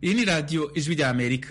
iyi ni radiyo ijwi rya amerika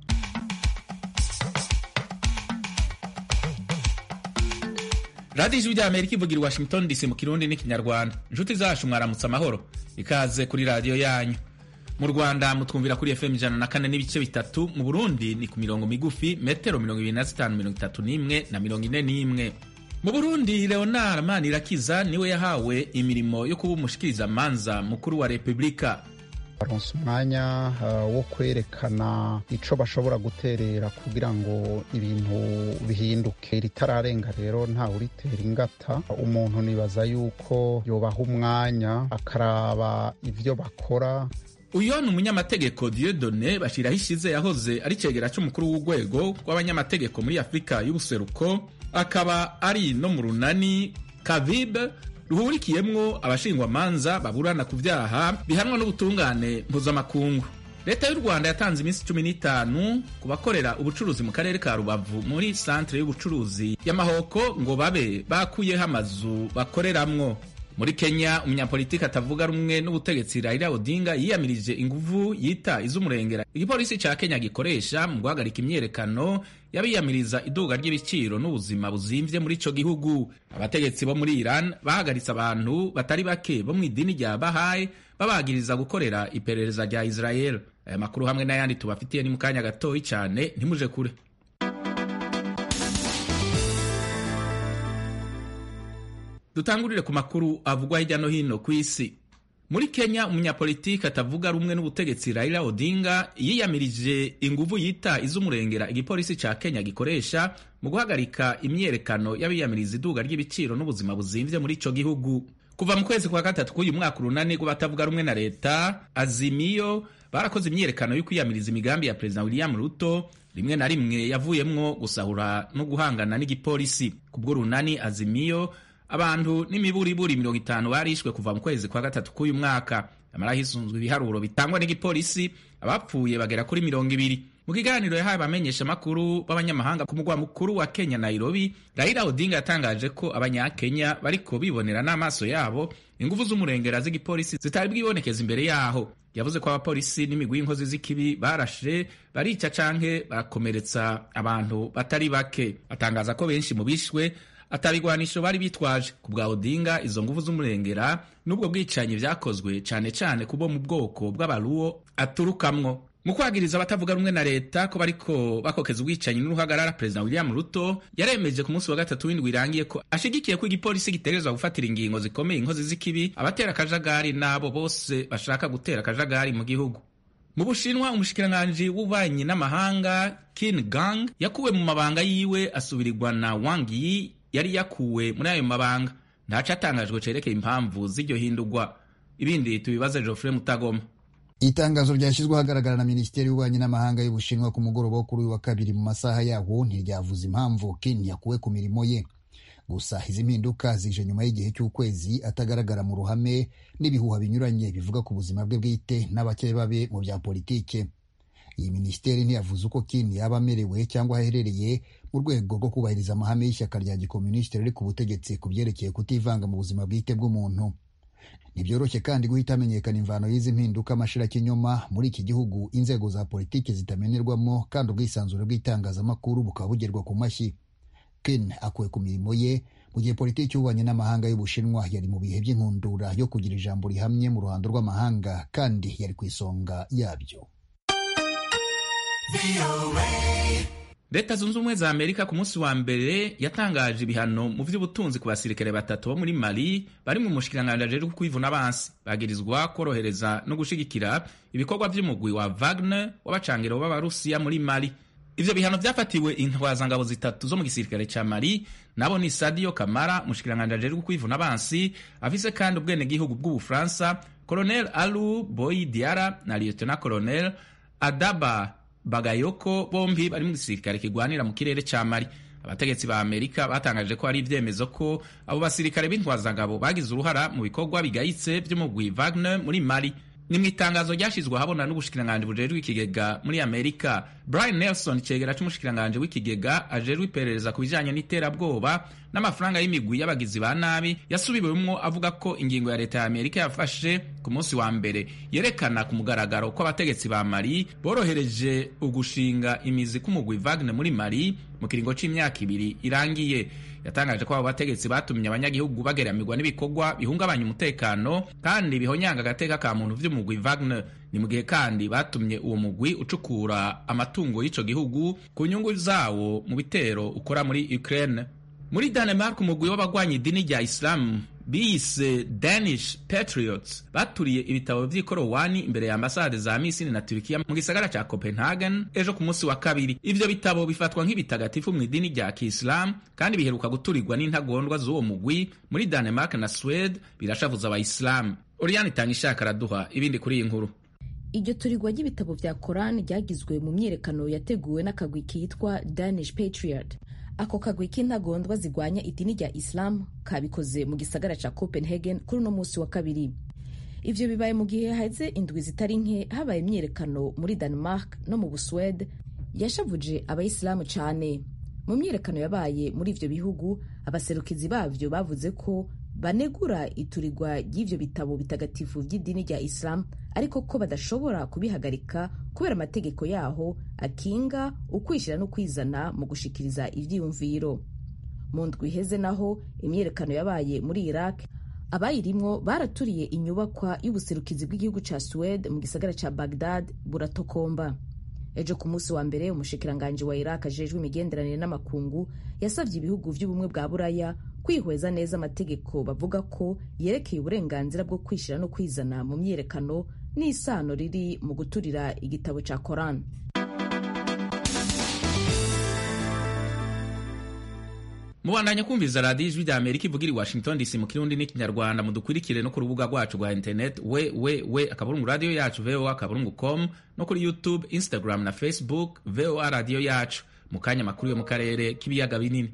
radiyo ijwi rya amerika ivugira i washington dc mu kirundi n'ikinyarwanda inshuti zacu mwaramutse amahoro ikaze kuri radiyo yanyu mu rwanda mutwumvira kuri fm ijana na kane n'ibice bitatu mu burundi ni ku mirongo migufi metero mirongo ibiri na zitanu mirongo itatu n'imwe na mirongo ine n'imwe mu burundi leonard manirakiza niwe yahawe imirimo yo kuba umushikirizamanza mukuru wa repubulika baronse umwanya uh, wo kwerekana ico bashobora guterera kugira ngo ibintu bihinduke ritararenga rero ntawe uritera ingata umuntu nibaza yuko yobaha umwanya akaraba ivyo bakora uyo ni umunyamategeko Dieudonne bashiraho ishize yahoze ari cegera c'umukuru w'urwego rw'abanyamategeko muri afurika y'ubuseruko akaba ari no mu runani kavibe ruhurikiyemwo abashingwamanza baburana ku vyaha bihanwa n'ubutungane mpuzamakungu leta y'u rwanda yatanze iminsi cumi n'itanu ku bakorera ubucuruzi mu karere ka rubavu muri santere y'ubucuruzi y'amahoko ngo babe bakuyeho amazu bakoreramwo muri kenya umunyapolitiki atavuga rumwe n'ubutegetsi raila odinga yiyamirije inguvu yita iz'umurengera igipolisi ca kenya gikoresha mu guhagarika imyerekano y'abiyamiriza iduga ry'ibiciro n'ubuzima buzimvye muri ico gihugu abategetsi bo muri iran bahagaritse abantu batari bake bo mu idini rya bahayi babagiriza gukorera iperereza rya israel aya makuru hamwe n'ayandi tubafitiye ni mu kanya gatoyi cane ntimuje kure dutangurire ku makuru avugwa hirya no hino ku isi muri kenya umunyapolitiki atavuga rumwe n'ubutegetsi raila odinga yiyamirije inguvu yita iz'umurengera igipolisi ca kenya gikoresha mu guhagarika imyerekano y'abiyamiriza iduga ry'ibiciro n'ubuzima buzimvye muri ico gihugu kuva mu kwezi kwa gatatu k'uyu mwaka urunani rw'abatavuga rumwe na leta azimiyo barakoze imyerekano yo kwiyamiriza imigambi ya perezida william ruto rimwe na rimwe yavuyemwo gusahura no guhangana n'igipolisi kubwo runani azimiyo abantu n'imiburiburi mirongo itanu barishwe kuva mu kwezi kwa gatatu k'uyu mwaka amara hisunzwe ibiharuro bitangwa n'igipolisi abapfuye bagera kuri mirongo ibiri mu kiganiro yahaye abamenyesha amakuru b'abanyamahanga ku mugwa mukuru wa kenya nairobi raila odinga yatangaje ko abanyakenya bariko bibonera n'amaso yabo ingufu z'umurengera z'igipolisi zitari bwibonekeza imbere yaho yavuze ko abapolisi n'imigwi y'inkozi z'ikibi barashe barica canke barakomeretsa abantu batari bake atangaza ko benshi mu bishwe atabigwanisho bari bitwaje ku bwa odinga izo nguvu z'umurengera n'ubwo bwicanyi vyakozwe cane cane kubo mu bwoko bw'abaruwo aturukamwo mu kwagiriza abatavuga rumwe na leta ko bariko bakokeza ubwicanyi n'uruhagarara perezida william ruto yaremeje ku munsi wa gatatu w'indwi irangiye ko ashigikiye ko igipolisi gitegerezwa gufatira ingingo zikomeye inkozi z'ikibi abatera akajagari n'abo bose bashaka gutera akajagari mu gihugu mu bushinwa umushikiranganji w'ububanyi n'amahanga kin gang yakuwe mu mabanga yiwe asubirirwa na wang yi yari yakuwe muri ayo mabanga ntaco atangajwe cerekeye impamvu z'iryo hindurwa ibindi tubibaze Geoffrey Mutagoma itangazo ryashyizwe ahagaragara na minisiteri y'ububanyi n'amahanga y'ubushinwa ku mugoroba wo kuri uyu wa kabiri mu masaha yawo ntiryavuze impamvu kin yakuwe ku mirimo ye gusa izi mpinduka zije nyuma y'igihe cy'ukwezi atagaragara mu ruhame n'ibihuha binyuranye bivuga ku buzima bwe bwite n'abakeye babe mu bya politike iyi minisiteri ntiyavuze uko kin yaba amerewe cyangwa aherereye mu rwego rwo kubahiriza amahame y'ishyaka rya gikomunisiti riri ku butegetsi ku byerekeye kutivanga mu buzima bwite bw'umuntu ntibyoroshye kandi guhita hamenyekana imvano y'izi mpinduka amashirakinyoma muri iki gihugu inzego za politiki zitamenerwamo kandi ubwisanzure bw'itangazamakuru bukaba bugerwa ku mashyi ken akuwe ku mirimo ye mu gihe politiki y'ububanyi n'amahanga y'ubushinwa yari mu bihe by'inkundura yo kugira ijambo rihamye mu ruhando rw'amahanga kandi yari ku isonga yabyo leta zunze ubumwe za amerika ku munsi wa mbere yatangaje ibihano mu vy'ubutunzi ku basirikare batatu bo muri mali bari mu mushikiranganji ajejwe kwivuna abansi bagirizwa korohereza no gushigikira ibikorwa vy'umugwi wa wagner w'abacangiro b'abarusiya muri mali ivyo bihano vyafatiwe intwazangabo zitatu zo mu gisirikare ca mali nabo ni sadio kamara umushikiranganji ajejwe kwivuna abansi afise kandi ubwenegihugu bw'ubufaransa colonel alu boy diara na lieutenant colonel adaba bagayoko bombi bari mu gisirikare kigwanira mu kirere ca mali abategetsi ba amerika batangaje ko hari ivyemezo ko abo basirikare b'intwazangabo bagize uruhara mu bikorwa bigayitse vy'umugwi wagner muri mali ni mu itangazo ryashizwe ahabona n'ubushikiranganji bujejwe ikigega muri amerika brian nelson cegera c'umushikiranganje w'ikigega ajejwe iperereza ku bijanye n'iterabwoba n'amafaranga y'imigwi y'abagizi ba nabi yasubiwemwo avuga ko ingingo ya leta ya amerika yafashe ku munsi wa mbere yerekana ku mugaragaro ko abategetsi ba mali borohereje ugushinga imizi k'umugwi wagner muri mali mu kiringo c'imyaka ibiri irangiye yatangaje ko abo bategetsi batumye abanyagihugu bageramirwa n'ibikorwa bihungabanya umutekano kandi bihonyanga agateka ka muntu vy'umugwi Wagner ni mu gihe kandi batumye uwo mugwi ucukura amatungo y'ico gihugu ku nyungu zawo mu bitero ukora muri Ukraine muri Denmark umugwi w'abagwanya idini rya Islam biyise Danish Patriots baturiye ibitabo vy'ikorowani imbere ya ambasade za Misiri na Turkiya mu gisagara ca Copenhagen ejo ku munsi wa kabiri. Ivyo bitabo bifatwa nk'ibitagatifu mu idini rya Kiislamu kandi biheruka guturirwa n'intagondwa z'uwo mugwi muri Denmark na Sweden birashavuza abayisilamu. Oriane Tangishaka araduha ibindi kuri iyi nkuru. iryo turirwa ry'ibitabo vya korani ryagizwe mu myiyerekano yateguwe n'akagwi kitwa danish patriot ako kagwi k'intagondwa zigwanya idini rya isilamu kabikoze mu gisagara ca copenhagen kuri uno munsi wa kabiri ivyo bibaye mu gihe haheze indwi zitari nke habaye imyiyerekano muri denmark no mu buswede yashavuje abayisilamu cane mu myiyerekano yabaye muri ivyo bihugu abaserukizi bavyo bavuze ko banegura iturirwa ry'ivyo bitabo bitagatifu vy'idini rya isilamu ariko ko badashobora kubihagarika kubera amategeko yaho akinga ukwishira no kwizana mu gushikiriza ivyiyumviro mu ndwi iheze naho imyiyerekano yabaye muri iraq abayirimwo baraturiye inyubakwa y'ubuserukizi bw'igihugu ca suwede mu gisagara ca bagdad buratokomba ejo ku munsi wa mbere umushikiranganji wa iraq ajejwe imigenderanire n'amakungu yasavye ibihugu vy'ubumwe bwa buraya kwihweza neza amategeko bavuga ko yerekeye uburenganzira bwo kwishira no kwizana mu myiyerekano n'isano riri mu guturira igitabo ca koran mubandanya kumviza radiyo ijwi rya amerika ivugira i washington dc mu kirundi n'ikinyarwanda mudukurikire no ku rubuga rwacu rwa internet we we we akaburungu radiyo yacu voa akaburungu com no kuri youtube instagram na facebook voa radiyo yacu mu kanya makuru yo mu karere k'ibiyaga binini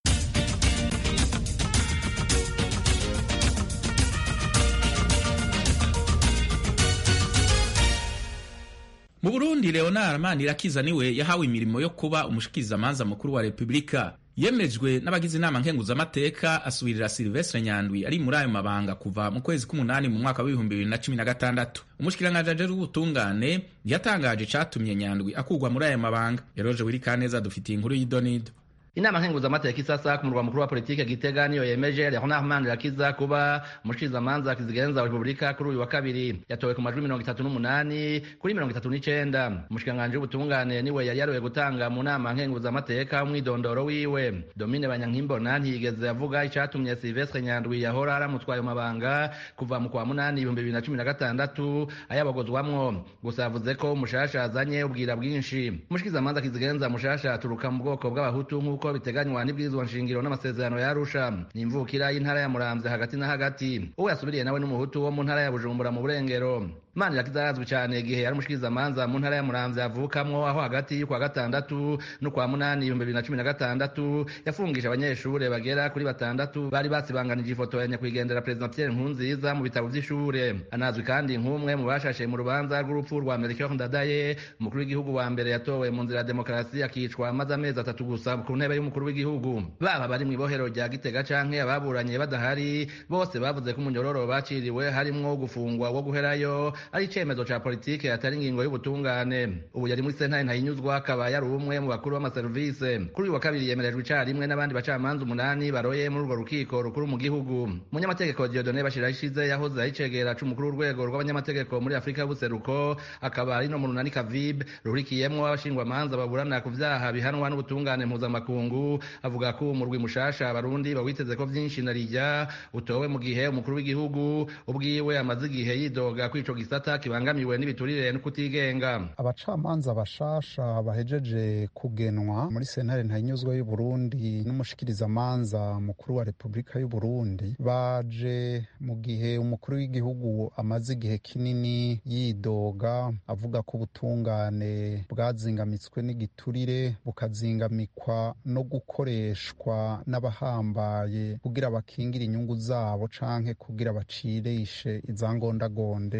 mu burundi leonard manirakiza niwe yahawe imirimo yo kuba umushikirizamanza mukuru wa repubulika yemejwe n'abagize inama nkenguzamateka asubirira silvestre nyandwi ari muri ayo mabanga kuva mu kwezi k'umunani mu mwaka w'ibihumbi bibiri na cumi na gatandatu umushikiranganji ajejwe ubutungane yatangaje icatumye nyandwi akurwa muri ayo mabanga yaroje wirikaneza dufitiye inkuru y'idonido inama nkenguzamateka isasa ku murwa mukuru wa politike gitega niyo yemeje leonard manirakiza kuba umushikirizamanza kizigenza wa repubulika kuri uyu wa kabiri yatowe ku majwi mirongo itatu n'umunani kuri mirongo itatu n'icenda umushikiranganji w'ubutungane niwe yari yaroye gutanga mu nama nkenguzamateka umwidondoro wiwe domine banyankimbona ntiyigeze avuga icatumye silvestre nyandwi yahora aramutwaye mu mabanga kuva mu kwa munani ibihumbi bibiri na cumi na gatandatu ayabogozwamwo gusa yavuze ko umushasha azanye ubwira bwinshi umushikirizamanza kizigenza mushasha aturuka mu bwoko bw'abahutu nk'uko nk'uko biteganywa n'ibwirizwa nshingiro n'amasezerano ya Arusha ni imvukira y'intara ya Muramvya hagati na hagati uwo yasubiriye nawe n'umuhutu wo mu ntara ya Bujumbura mu Burengero Manirakiza yarazwi cyane igihe yari umushikirizamanza mu ntara ya Muramvya avukamwo aho hagati y'ukwa gatandatu n'ukwa munani ibihumbi bibiri na cumi na gatandatu yafungije abanyeshure bagera kuri batandatu bari basibanganije ifoto ya nyakwigendera Perezida Pierre Nkurunziza mu bitabo vy'ishure anazwi kandi nk'umwe mu bashashe mu rubanza rw'urupfu rwa Melchior Ndadaye umukuru w'igihugu wa mbere yatowe mu nzira ya demokarasi akicwa amaze amezi atatu gusa ku ntebe y'umukuru w'igihugu baba bari mu ibohero rya Gitega canke ababuranye badahari bose bavuze ko umunyororo baciriwe harimwo gufungwa wo guherayo ari icemezo ca politike atari ingingo y'ubutungane ubu yari muri sentare ntayinyuzwa akaba yari umwe mu bakuru b'amaserivise kuri uyu wa kabiri yemerejwe icarimwe n'abandi bacamanza umunani baroye muri urwo rukiko rukuru mu gihugu umunyamategeko Dieudonne Bashirayishize yahoze ari icegera c'umukuru w'urwego rw'abanyamategeko muri Afurika y'ubuseruko akaba ari no mu runani Kavib ruhurikiyemwo abashingwamanza baburana ku vyaha bihanwa n'ubutungane mpuzamakungu avuga ko umurwi mushasha abarundi bawiteze ko vyinshi narijya utowe mu gihe umukuru w'igihugu ubwiwe amaze igihe yidoga ko ico gisata kibangamiwe n'ibiturire no kutigenga abacamanza bashasha bahejeje kugenwa muri sentare ntayinyuzwa y'u Burundi n'umushikirizamanza mukuru wa Repubulika y'u Burundi baje mu gihe umukuru w'igihugu amaze igihe kinini yidoga avuga ko ubutungane bwazingamitswe n'igiturire bukazingamikwa no gukoreshwa n'abahambaye kugira bakingire inyungu zabo canke kugira bacirishe izangondagonde inzira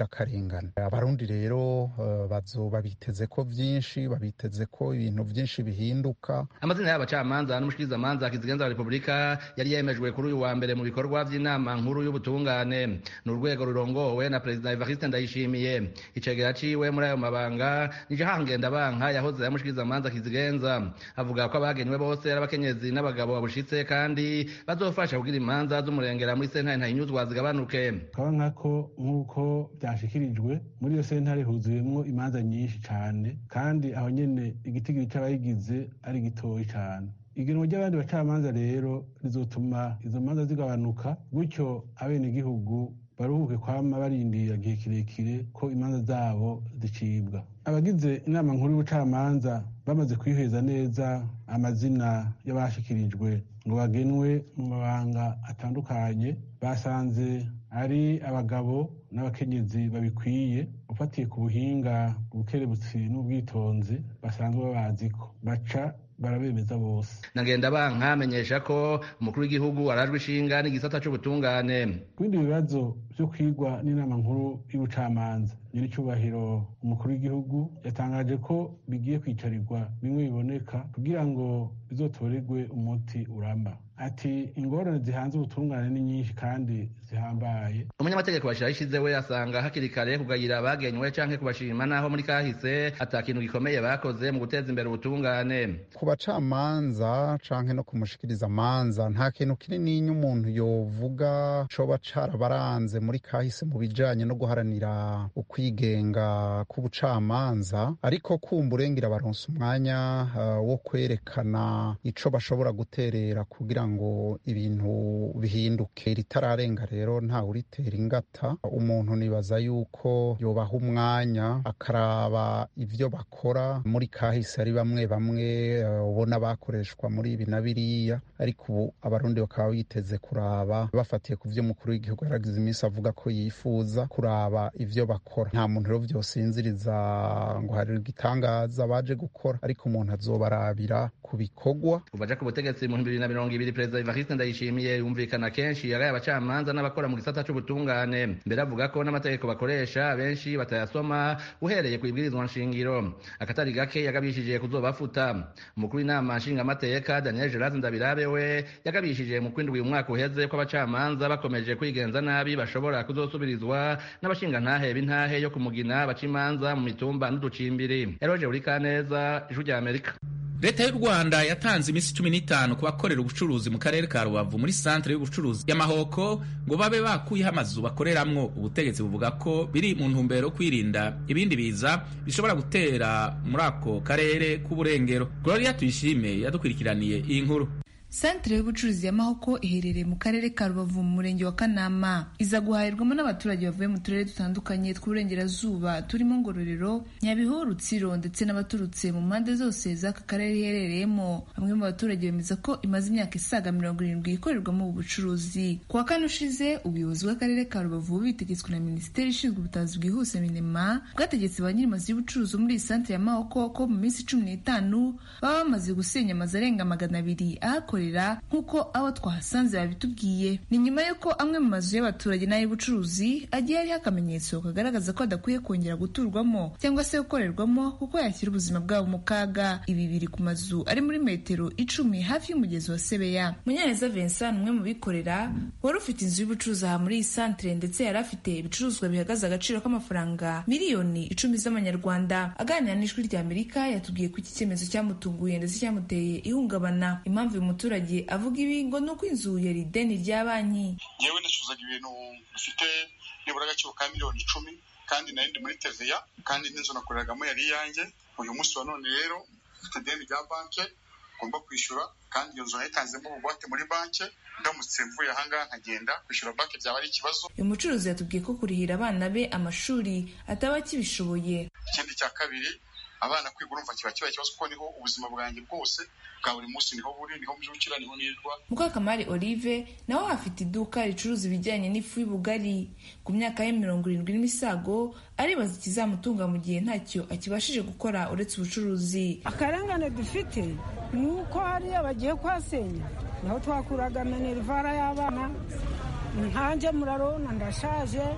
nzirakarengane abarundi rero bazoba biteze ko byinshi babiteze ko ibintu byinshi bihinduka amazina y'abacamanza n'umushikirizamanza kizigenza wa repubulika yari yemejwe kuri uyu wa mbere mu bikorwa by'inama nkuru y'ubutungane ni urwego rurongowe na perezida evariste ndayishimiye icegera ciwe muri ayo mabanga nije hangenda banka yahoze yamushikirizamanza kizigenza avuga ko abagenywe bose ari abakenyezi n'abagabo babushitse kandi bazofasha kugira imanza z'umurengera muri sentare ntahinyuzwa zigabanuke kaba nkako nk'uko byashikirijwe muri iyo sentare huzuyemwo imanza nyinshi cane kandi aho nyene igitigiri c'abayigize ari gitoyi cane igenwa ry'abandi bacamanza rero rizotuma izo manza zigabanuka gutyo abenegihugu baruhuke kwama barindira igihe kirekire ko imanza zabo zicibwa abagize inama nkuru y'ubucamanza bamaze kwiheza neza amazina y'abashikirijwe ngo bagenwe mu mabanga atandukanye basanze ari abagabo n'abakenyezi babikwiye ufatiye ku buhinga ubukerebutsi n'ubwitonzi basanzwe babaziko baca barabemeza bose nagenda banka amenyesha ko umukuru w'igihugu arajwe ishinga n'igisata c'ubutungane kubindi bibazo vyo kwigwa n'inama nkuru y'ubucamanza nyir'icyubahiro umukuru w'igihugu yatangaje ko bigiye kwicarirwa bimwe biboneka kugira ngo bizotorerwe umuti uramba ati ingorane zihanze ubutungane ni nyinshi kandi zihambaye umunyamategeko bashira ishize we asanga hakiri kare kugayira abagenywe canke kubashima naho muri kahise ata kintu gikomeye bakoze mu guteza imbere ubutungane ku bacamanza canke no kumushikiriza amanza nta kintu kinini umuntu yovuga coba carabaranze muri kahise mu bijanye no guharanira ukwigenga k'ubucamanza ariko kumburengera baronse umwanya uh, wo kwerekana ico bashobora guterera kugira ngo ibintu bihinduke ritararenga rero ntawe uritera ingata umuntu nibaza yuko yobaha umwanya akaraba ivyo bakora muri kahise ari bamwe bamwe ubona uh, bakoreshwa muri ibi na biriya ariko ubu abarundi bakaba biteze kuraba bafatiye ku vyo umukuru w'igihugu yaragize iminsi avuga ko yifuza kuraba ivyo bakora nta muntu rero vyosinziriza ngo hari igitangaza baje gukora ariko umuntu azobarabira ku bikorwa kuva aja ku butegetsi mu bibiri na mirongo ibiri perezida evariste ndayishimiye yumvikana kenshi yagaye abacamanza n'abakora mu gisata c'ubutungane mbere avuga ko n'amategeko bakoresha benshi batayasoma uhereye ku ibwirizwa nshingiro akatari gake yagabishije kuzobafuta umukuru w'inama nshingamateka daniel gerard ndabirabe we yagabishije mu kwindwi umwaka uheze ko abacamanza bakomeje kwigenza nabi bashobora kuzosubirizwa n'abashingantahe b'intahe yo kumugina baca imanza mu mitumba n'uducimbiri eroje uri kaneza ijwi rya amerika leta y'u rwanda yatanze iminsi cumi n'itanu ku bakorera ubucuruzi mu karere ka rubavu muri santere y'ubucuruzi y'amahoko ngo babe bakuyeho amazu bakoreramwo ubutegetsi buvuga ko biri mu ntumbero yo kwirinda ibindi biza bishobora gutera muri ako karere k'uburengero gloria tuyishime yadukurikiraniye iyi nkuru santere y'ubucuruzi y'amahoko iherereye mu karere ka rubavu mu murenge wa kanama iza guhahirwamo n'abaturage bavuye mu turere dutandukanye tw'uburengerazuba turimo ngororero nyabihu rutsiro ndetse n'abaturutse mu mpande zose z'aka karere iherereyemo bamwe mu baturage bemeza ko imaze imyaka isaga mirongo irindwi ikorerwamo ubu bucuruzi ku wa kane ushize ubuyobozi bw'akarere ka rubavu bitegetswe na minisiteri ishinzwe ubutabazi bwihuse minema bwategetse ba nyir'amazu y'ubucuruzi muri iyi santere y'amahoko ko mu minsi cumi n'itanu baba bamaze gusenya amazu arenga magana abiri ahakorera nk'uko abo twahasanze babitubwiye ni nyuma y'uko amwe mu mazu y'abaturage n'ay'ubucuruzi agiye hariho akamenyetso kagaragaza ko adakwiye kongera guturwamo cyangwa se gukorerwamo kuko yashyira ubuzima bwabo mu kaga ibi biri ku mazu ari muri metero icumi hafi y'umugezi wa sebeya munyaneza vincent umwe mu bikorera wari ufite inzu y'ubucuruzi aha muri iyi santere ndetse yari afite ibicuruzwa bihagaze agaciro k'amafaranga miliyoni icumi z'amanyarwanda aganira n'ijwi rya amerika yatubwiye ko iki cyemezo cyamutunguye ndetse cyamuteye ihungabana impamvu uyu muturage avuga ibi ngo ni uko inzu yari ideni rya banki yewe nacuruzaga ibintu bifite nibura agaciro ka miliyoni icumi kandi nari ndi muri teveya kandi n'inzu nakoreragamo yari iyanjye uyu munsi wa none rero mfite ideni rya banki ngomba kwishyura kandi iyo nzu nayitanzemo ubugwate muri banki ndamutse mvuye ahangaha nkagenda kwishyura banki byaba ari ikibazo uyu mucuruzi yatubwiye ko kurihira abana be amashuri ataba akibishoboye ikindi cya kabiri abana kwiga urumva kiba kibaye ikibazo kuko niho ubuzima bwanjye bwose bwa buri munsi niho buri niho mbyukira niho nirwa mukakamari olive nawe afite iduka ricuruza ibijyanye n'ifu y'ubugari ku myaka ye mirongo irindwi n'imisago aribaza ikizamutunga mu gihe ntacyo akibashije gukora uretse ubucuruzi akarengane dufite ni uko hariya bagiye kuhasenya naho twakuraga minerivara y'abana nkanjye murarona ndashaje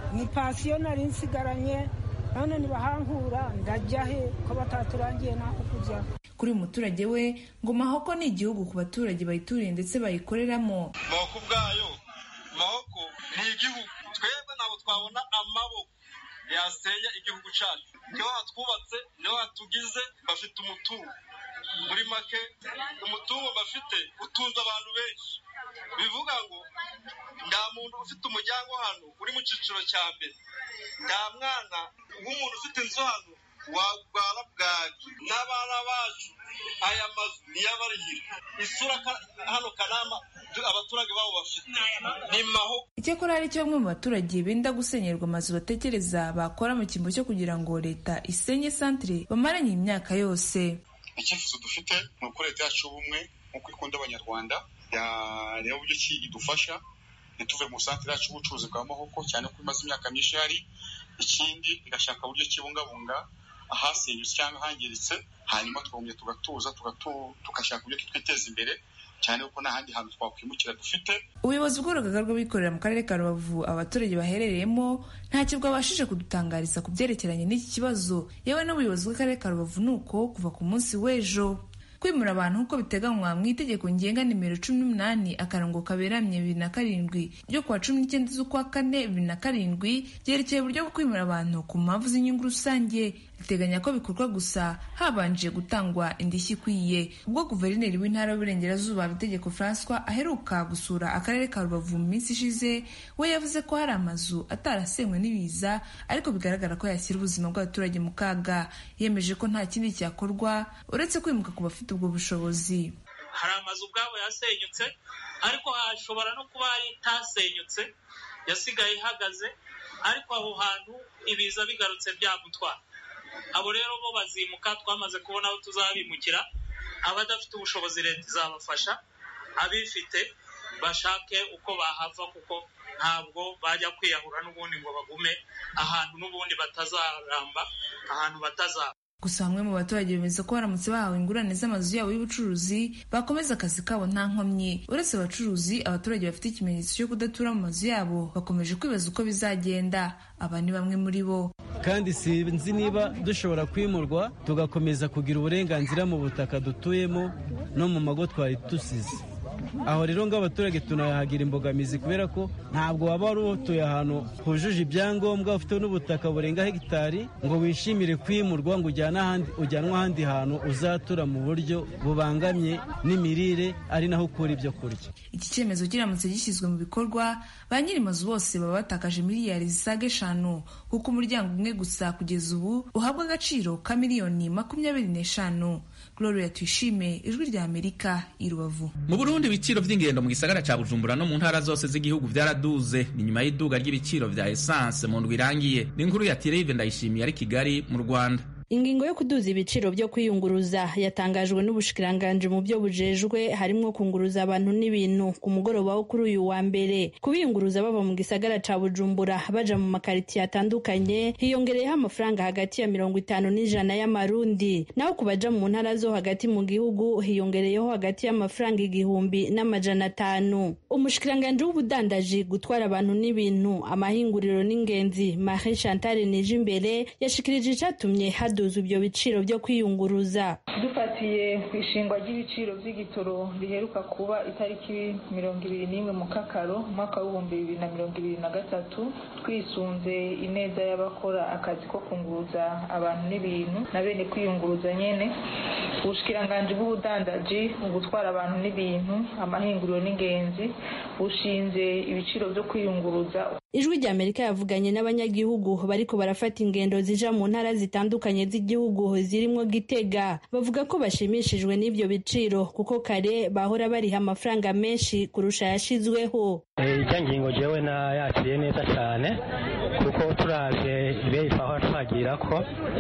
ni pasiyo nari nsigaranye none nibahankura ndajya he ko bataturangiye n'ako kujya kuri uyu muturage we ngo mahoko ni igihugu ku baturage bayituriye ndetse bayikoreramo mahoko ubwayo mahoko ni igihugu twebwe ntabwo twabona amaboko yasenya igihugu cyacu niho hatwubatse niho hatugize bafite umutungo muri make umutungo bafite utunze abantu benshi bivuga ngo nta muntu ufite umuryango hano uri mu cyiciro cya mbere nta mwana w'umuntu ufite inzu hano warwara bwaki n'abana bacu aya mazu niyo abarihira isura hano kanama abaturage babo bafite ni maho icyakora hari icyo bamwe mu baturage benda gusenyerwa amazu batekereza bakora mu cyimbo cyo kugira ngo leta isenye santire bamaranye imyaka yose icyifuzo dufite ni uko leta yacu y'ubumwe nk'uko ikunda abanyarwanda yareba uburyo ki idufasha ntituve mu santire yacu y'ubucuruzi bwa mahoko cyane ko imaze imyaka myinshi ihari ikindi igashaka uburyo kibungabunga ahasenyutse cyangwa ahangiritse hanyuma twongera tugatuza tugashaka uburyo twiteza imbere cyane kuko nta handi hantu twakwimukira dufite ubuyobozi bw'urugaga rw'abikorera mu karere ka rubavu abaturage baherereyemo ntacyo bwabashije kudutangariza ku byerekeranye n'iki kibazo yewe n'ubuyobozi bw'akarere ka rubavu ni uko kuva ku munsi w'ejo kwimura abantu nk'uko biteganywa mu itegeko ngenga nimero cumi n'umunani akarongo kaberamye bibiri na karindwi ryo kuwa cumi n'icyenda z'ukwa kane bibiri na karindwi ryerekeye uburyo bwo kwimura abantu ku mpamvu z'inyungu rusange riteganya ko bikorwa gusa habanje gutangwa indishyi ikwiye ubwo guverineri w'intara y'uburengerazuba bitegeko francois aheruka gusura akarere ka rubavu mu minsi ishize we yavuze ko hari amazu atarasenywe n'ibiza ariko bigaragara ko yashyira ubuzima bw'abaturage mu kaga yemeje ko nta kindi cyakorwa uretse kwimuka ku bafite ubwo bushobozi hari amazu ubwabo yasenyutse ariko hashobora no kuba hari itasenyutse yasigaye ihagaze ariko aho hantu ibiza bigarutse byagutwara abo rero bo bazimuka twamaze kubona aho tuzabimukira abadafite ubushobozi leta izabafasha abifite bashake uko bahava kuko ntabwo bajya kwiyahura n'ubundi ngo bagume ahantu n'ubundi batazaramba ahantu batazaba gusa bamwe mu baturage bemeza ko baramutse bahawe ingurane z'amazu yabo y'ubucuruzi bakomeza akazi kabo nta nkomyi uretse abacuruzi abaturage bafite ikimenyetso cyo kudatura mu mazu yabo bakomeje kwibaza uko bizagenda aba ni bamwe muri bo kandi sinzi niba dushobora kwimurwa tugakomeza kugira uburenganzira mu butaka dutuyemo no mu mago twari dusize aho rero ng'abaturage tunahagira imbogamizi kubera ko ntabwo waba wari utuye ahantu hujuje ibyangombwa ufite n'ubutaka burenga hegitari ngo wishimire kwimurwa ngo ujyanwe ahandi hantu uzatura mu buryo bubangamye n'imirire ari naho ukura ibyo kurya iki cyemezo kiramutse gishyizwe mu bikorwa ba nyiri mazu bose baba batakaje miliyari zisaga eshanu kuko umuryango umwe gusa kugeza ubu uhabwa agaciro ka miliyoni makumyabiri n'eshanu gloria tuyishime ijwi rya amerika i rubavu mu burundi ibiciro by'ingendo mu gisagara cya bujumbura no mu ntara zose z'igihugu byaraduze ni nyuma y'iduga ry'ibiciro bya esanse mu ndwi irangiye ni inkuru ya tireve ndayishimiye ari kigali mu rwanda ingingo yo kuduza ibiciro byo kwiyunguruza yatangajwe n'ubushikiranganji mu byo bujejwe harimo kunguruza abantu n'ibintu ku mugoroba wo kuri uyu wa mbere kubiyunguruza bava mu gisagara ca bujumbura baja mu makaritiye atandukanye hiyongereyeho amafaranga hagati ya mirongo itanu n'ijana y'amarundi naho ku baja mu ntara zo hagati mu gihugu hiyongereyeho hagati y'amafaranga igihumbi n'amajana atanu umushikiranganji w'ubudandaji gutwara abantu n'ibintu amahinguriro n'ingenzi marie chantal nije imbere yashikirije icatumye haduza ibyo biciro byo kwiyunguruza dufatiye ku ishingwa ry'ibiciro by'igitoro riheruka kuba itariki mirongo ibiri n'imwe mu kakaro umwaka w'ibihumbi bibiri na mirongo ibiri na gatatu twisunze ineza y'abakora akazi ko kunguruza abantu n'ibintu na bene kwiyunguruza nyene ubushikiranganji bw'ubudandaji mu gutwara abantu n'ibintu amahinguriro n'ingenzi bushinze ibiciro byo kwiyunguruza ijwi rya amerika yavuganye n'abanyagihugu bariko barafata ingendo zija mu ntara zitandukanye z'igihugu zirimo gitega bavuga ko bashimishijwe n'ibyo biciro kuko kare bahora bariha amafaranga menshi kurusha yashizweho ijya ngingo jewe nayakiriye neza cyane kuko turavye ibeyi twahora twagira ko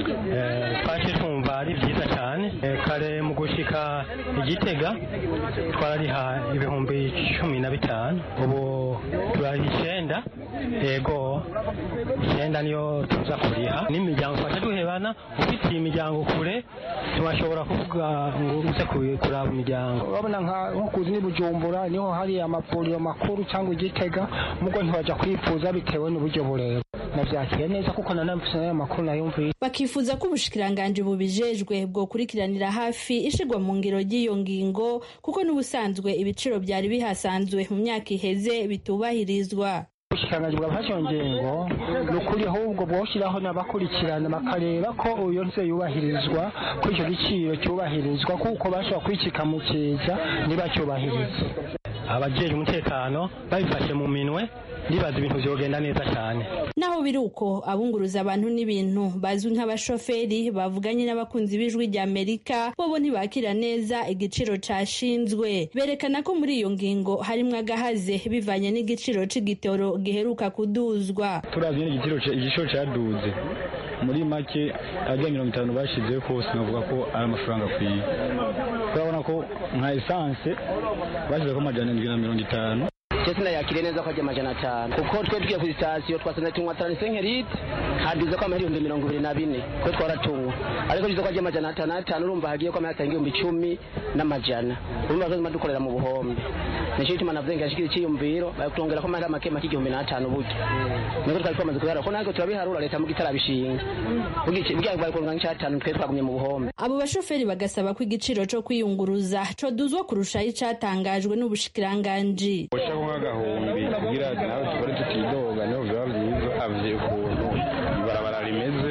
twaje twumva ari byiza cyane kare mu gushika igitega twarariha ibihumbi cumi na bitanu ubu turariha icenda yego icyenda niyo tuza kuriha n'imiryango twaje duhebana ufitiye imiryango kure ntibashobora kuvuga ngo uze kuraba imiryango urabona nko kuzi ni bujumbura niho hari amavuriro makuru cyangwa igitega mugo ntibajya kwifuza bitewe n'uburyo bureba navyakira neza kuko nanamfise nayo makuru nayumvise bakifuza ko ubushikiranganji bubijejwe bwokurikiranira hafi ishigwa mu ngiro ry'iyo ngingo kuko n'ubusanzwe ibiciro byari bihasanzwe mu myaka iheze bitubahirizwa ubushikiranganji bwafashe iyo ngingo ni ukuri ahubwo bwoshyiraho n'abakurikirana bakareba ko iyo nze yubahirizwa ko icyo giciro cyubahirizwa kuko bashobora kwicika mu kiza ntibacyubahirize abajejwe umutekano babifashe mu minwe ndibaza ibintu vyogenda neza cyane naho biri uko abunguruza abantu n'ibintu bazwi nk'abashoferi bavuganye n'abakunzi b'ijwi rya amerika bobo ntibakira neza igiciro cashinzwe berekana ko muri iyo ngingo harimwo agahaze bivanye n'igiciro c'igitoro giheruka kuduzwa turavye n'igiciro igiciro caduze muri make ajya mirongo itanu bashizeho kose navuga ko ari amafaranga akwiye turabona ko nka esanse bashyizeho amajana indwi na mirongo itanu cyese ndayakiriye neza ko ajya amajana atanu kuko twe tugiye ku sitasiyo twasanze tunywa taransenke lite haduze ko amahera ibihumbi mirongo ibiri na bine twe twaratunywa ariko tuzi ko ajya amajana atanu atanu urumva hagiye ko amahera atanga ibihumbi icumi n'amajana urumva ko tuma dukorera mu buhombe nicyo gituma navuze ngo yashikira icyiyumviro bakutongera ko amahera make make igihumbi n'atanu buryo niko twari twamaze kubiharura ko natwe turabiharura leta muga itarabishinga bugiye bwari kuronka nk'icyatanu twe twagumye mu buhombe abo bashoferi bagasaba ko igiciro co kwiyunguruza coduzwa kurushaho icatangajwe n'ubushikiranganji nk'agahumbi kugira nawe tubone tutidoga niho biba byiza avye ukuntu ibarabara rimeze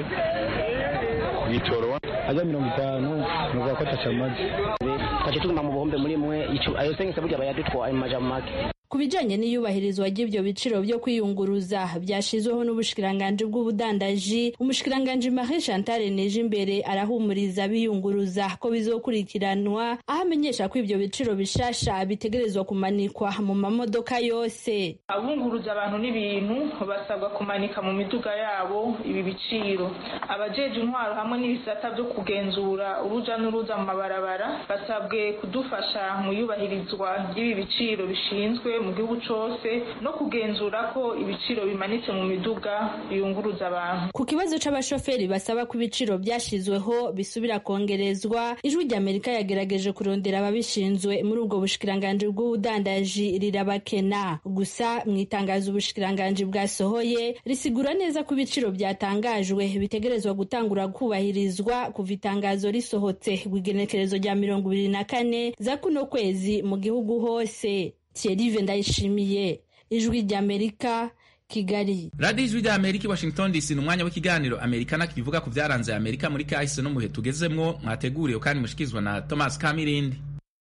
ku gitoro ajya mirongo itanu nuvuga ko ataca amazi twace tuguma mu buhombe muri mwe ayo senkese burya bayadutwaye mu maja make ku bijanye n'iyubahirizwa ry'ivyo biciro vyo kwiyunguruza vyashizweho n'ubushikiranganji bw'ubudandaji umushikiranganji Marie Chantal Nijimbere arahumuriza biyunguruza ko bizokurikiranwa aho amenyesha ko ivyo biciro bishasha bitegerezwa kumanikwa mu mamodoka yose abunguruza abantu n'ibintu basabwa kumanika mu miduga yabo ibi biciro abajeje intwaro hamwe n'ibisata vyo kugenzura uruja n'uruza mu mabarabara basabwe kudufasha mu iyubahirizwa ry'ibi biciro bishinzwe mu gihugu cose no kugenzura ko ibiciro bimanitse mu miduga biyunguruza abantu ku kibazo c'abashoferi basaba ko ibiciro vyashizweho bisubira kongerezwa ijwi ry'amerika yagerageje kurondera ababishinzwe muri ubwo bushikiranganji bw'ubudandaji rirabakena gusa mu itangazo ubushikiranganji bwasohoye risigura neza ko ibiciro byatangajwe bitegerezwa gutangura kubahirizwa kuva itangazo risohotse rw'igenekerezo rya mirongo ibiri na kane za kuno kwezi mu gihugu hose Thierry Ndayishimiye ijwi ry'Amerika Kigali radiyo ijwi rya amerika i washington dc ni umwanya w'ikiganiro amerikana kivuga ku byaranze amerika muri kahise no muhe tugezemwo mwateguriwe kandi mushyikirizwa na thomas kamirindi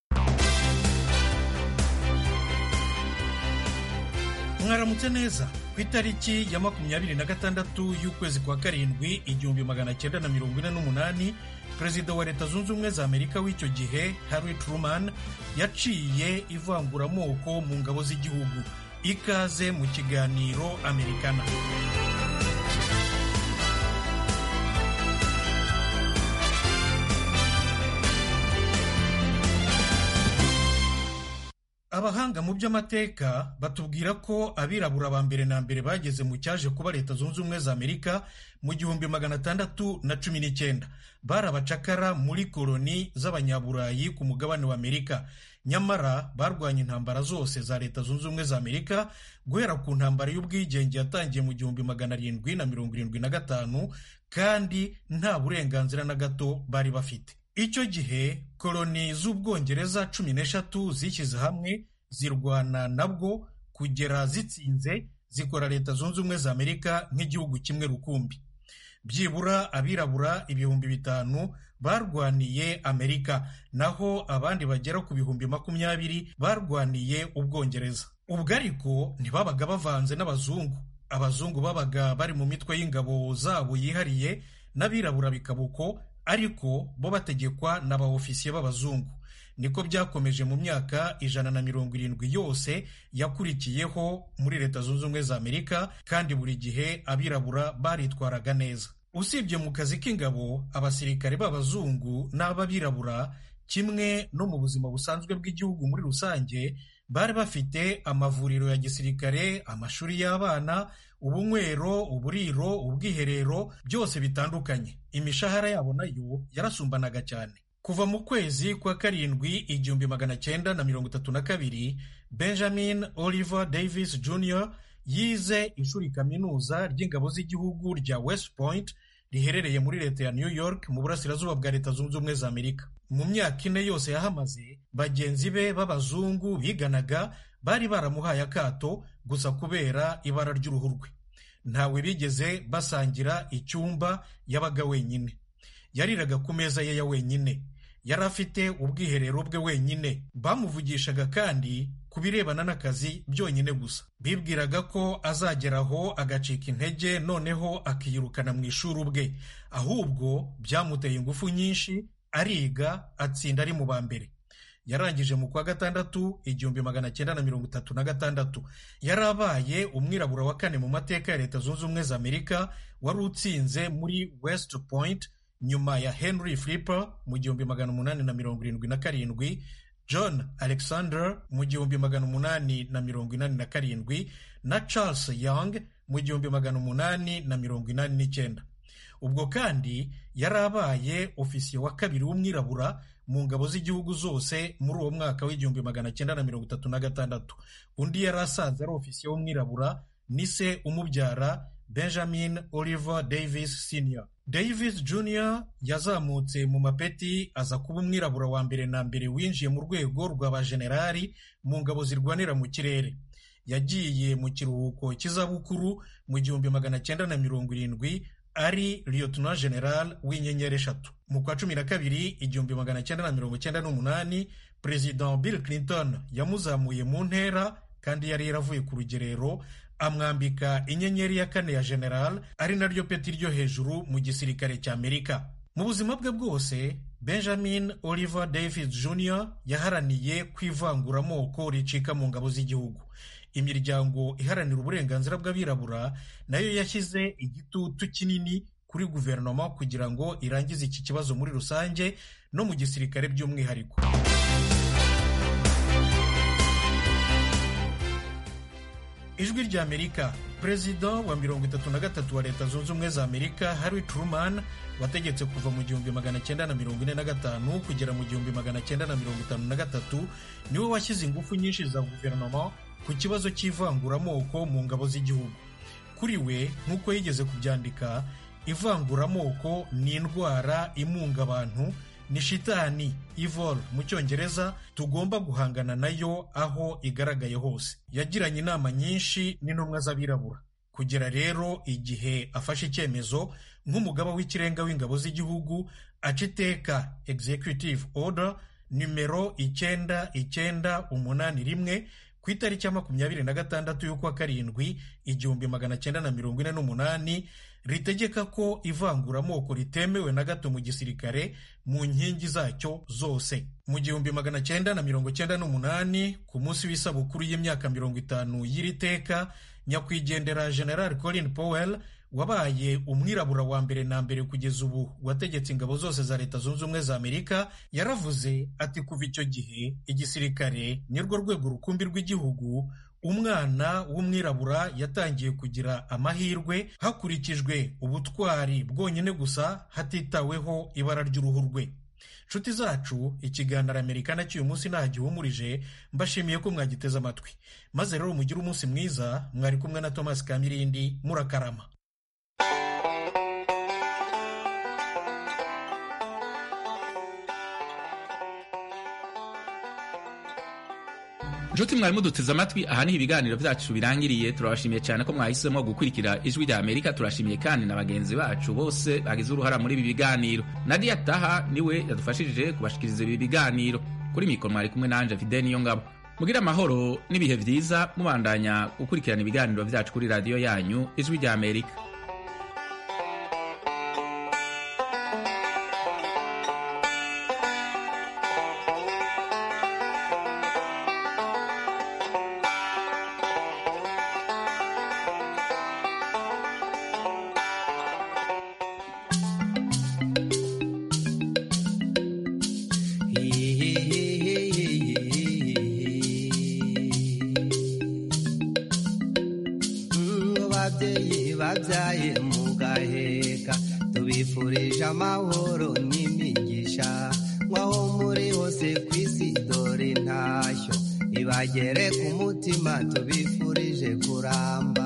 mwaramutse neza ku itariki ya makumyabiri na gatandatu y'ukwezi kwa karindwi igihumbi magana cyenda na mirongo ine n'umunani perezida wa leta zunze ubumwe za amerika w'icyo gihe harry truman yaciye ivanguramoko mu ngabo z'igihugu ikaze mu kiganiro amerikana abahanga mu by'amateka batubwira ko abirabura ba mbere na mbere bageze mu cyaje kuba leta zunze ubumwe za amerika mu gihumbi magana atandatu na cumi n'icyenda bari abacakara muri koloni z'abanyaburayi ku mugabane wa amerika nyamara barwanya intambara zose za leta zunze ubumwe za amerika guhera ku ntambara y'ubwigenge yatangiye mu gihumbi magana arindwi na mirongo irindwi na gatanu kandi nta burenganzira na gato bari bafite icyo gihe koloni z'ubwongereza cumi n'eshatu zishyize hamwe zirwana nabwo kugera zitsinze zikora leta zunze ubumwe za amerika nk'igihugu kimwe rukumbi byibura abirabura ibihumbi bitanu barwaniye amerika naho abandi bagera ku bihumbi makumyabiri barwaniye ubwongereza ubwo ariko ntibabaga bavanze n'abazungu abazungu babaga bari mu mitwe y'ingabo zabo yihariye n'abirabura bikaba uko ariko bo bategekwa n'abaofisiye b'abazungu niko byakomeje mu myaka ijana na mirongo irindwi yose yakurikiyeho muri leta zunze ubumwe za amerika kandi buri gihe abirabura baritwaraga neza usibye mu kazi k'ingabo abasirikare b'abazungu n'ab'abirabura kimwe no mu buzima busanzwe bw'igihugu muri rusange bari bafite amavuriro ya gisirikare amashuri y'abana ubunywero uburiro ubwiherero byose bitandukanye imishahara yabo nayo yarasumbanaga cyane kuva mu kwezi kwa karindwi igihumbi magana cyenda na mirongo itatu na kabiri benjamin oliver davis jr yize ishuri kaminuza ry'ingabo z'igihugu rya west point riherereye muri leta ya new york mu burasirazuba bwa leta zunze ubumwe za amerika mu myaka ine yose yahamaze bagenzi be b'abazungu biganaga bari baramuhaye akato gusa kubera ibara ry'uruhu rwe ntawe bigeze basangira icyumba yabaga wenyine yariraga ku meza ye ya wenyine yari afite ubwiherero bwe wenyine bamuvugishaga kandi ku birebana n'akazi byonyine gusa bibwiraga ko azageraho agacika intege noneho akiyirukana mu ishuri ubwe ahubwo byamuteye ingufu nyinshi ariga atsinda ari mu ba mbere yarangije mu kwa gatandatu igihumbi magana cyenda na mirongo itatu na gatandatu yari abaye umwirabura wa kane mu mateka ya leta zunze ubumwe za amerika wari utsinze muri west point nyuma ya henry flipper mu gihumbi magana umunani na mirongo irindwi na karindwi john alexander mu gihumbi magana umunani na mirongo inani na karindwi na charles young mu gihumbi magana umunani na mirongo inani n'icyenda ubwo kandi yari abaye ofisiye wa kabiri w'umwirabura mu ngabo z'igihugu zose muri uwo mwaka w'igihumbi magana cyenda na mirongo itatu na gatandatu undi yari asanze ari ofisiye w'umwirabura ni se umubyara benjamin oliver davis senior davis jr yazamutse mu mapeti aza kuba umwirabura wa mbere na mbere winjiye mu rwego rw'abajenerali mu ngabo zirwanira mu kirere yagiye mu kiruhuko cy'izabukuru mu gihumbi magana cyenda na mirongo irindwi ari liyotona general w'inyenyeri eshatu mu kwa cumi na kabiri igihumbi magana cyenda na mirongo cyenda n'umunani perezida bill clinton yamuzamuye mu ntera kandi yari yaravuye ku rugerero amwambika inyenyeri ya kane ya general ari naryo peti ryo hejuru mu gisirikare cya amerika mu buzima bwe bwose benjamin oliver davis jr yaharaniye kwivanguramoko ricika mu ngabo z'igihugu imiryango iharanira uburenganzira bw'abirabura nayo yashyize igitutu kinini kuri guverinoma kugira ngo irangize iki kibazo muri rusange no mu gisirikare by'umwihariko ijwi rya amerika perezida wa mirongo itatu na gatatu wa leta zunze ubumwe za amerika harry truman wategetse kuva mu gihumbi magana cyenda na mirongo ine na gatanu kugera mu gihumbi magana cyenda na mirongo itanu na gatatu niwe washyize ingufu nyinshi za guverinoma ku kibazo cy'ivanguramoko mu ngabo z'igihugu kuri we nk'uko yigeze kubyandika ivanguramoko ni indwara imunga abantu ni shitani evil mu cyongereza tugomba guhangana nayo aho igaragaye hose yagiranye inama nyinshi n'intumwa z'abirabura kugera rero igihe afashe icyemezo nk'umugaba w'ikirenga w'ingabo z'igihugu aca iteka executive order nimero icyenda icyenda umunani rimwe ku itariki ya makumyabiri na gatandatu y'ukwa karindwi igihumbi magana cyenda na mirongo ine n'umunani ritegeka ko ivanguramoko ritemewe na gato mu gisirikare mu nkingi zacyo zose mu gihumbi magana cyenda na mirongo cyenda n'umunani ku munsi w'isabukuru y'imyaka mirongo itanu y'iri teka nyakwigendera general colin powell wabaye umwirabura wa mbere na mbere kugeza ubu wategetse ingabo zose za leta zunze ubumwe za amerika yaravuze ati kuva icyo gihe igisirikare nirwo rwego rukumbi rw'igihugu umwana w'umwirabura yatangiye kugira amahirwe hakurikijwe ubutwari bwonyine gusa hatitaweho ibara ry'uruhu rwe nshuti zacu ikiganiro amerika nacyo uyu munsi nta gihumurije mbashimiye ko mwagiteze amatwi maze rero mugire umunsi mwiza mwari kumwe na thomas kamirindi murakarama nshuti mwarimu duteze amatwi aha niho ibiganiro byacu birangiriye turabashimiye cyane ko mwahisemo gukurikira ijwi rya amerika turashimiye kandi na bagenzi bacu bose bagize uruhara muri ibi biganiro nadia taha niwe yadufashije kubashikiriza ibi biganiro kuri mikoro mwari kumwe nanje fide niyo ngabo mugire amahoro n'ibihe byiza mubandanya gukurikirana ibiganiro byacu kuri radiyo yanyu ijwi rya amerika babyeyi babyaye mugaheka tubifurije amahoro n'imigisha nk'aho muri hose ku isi dore intashyo ibaye bagere ku mutima tubifurije kuramba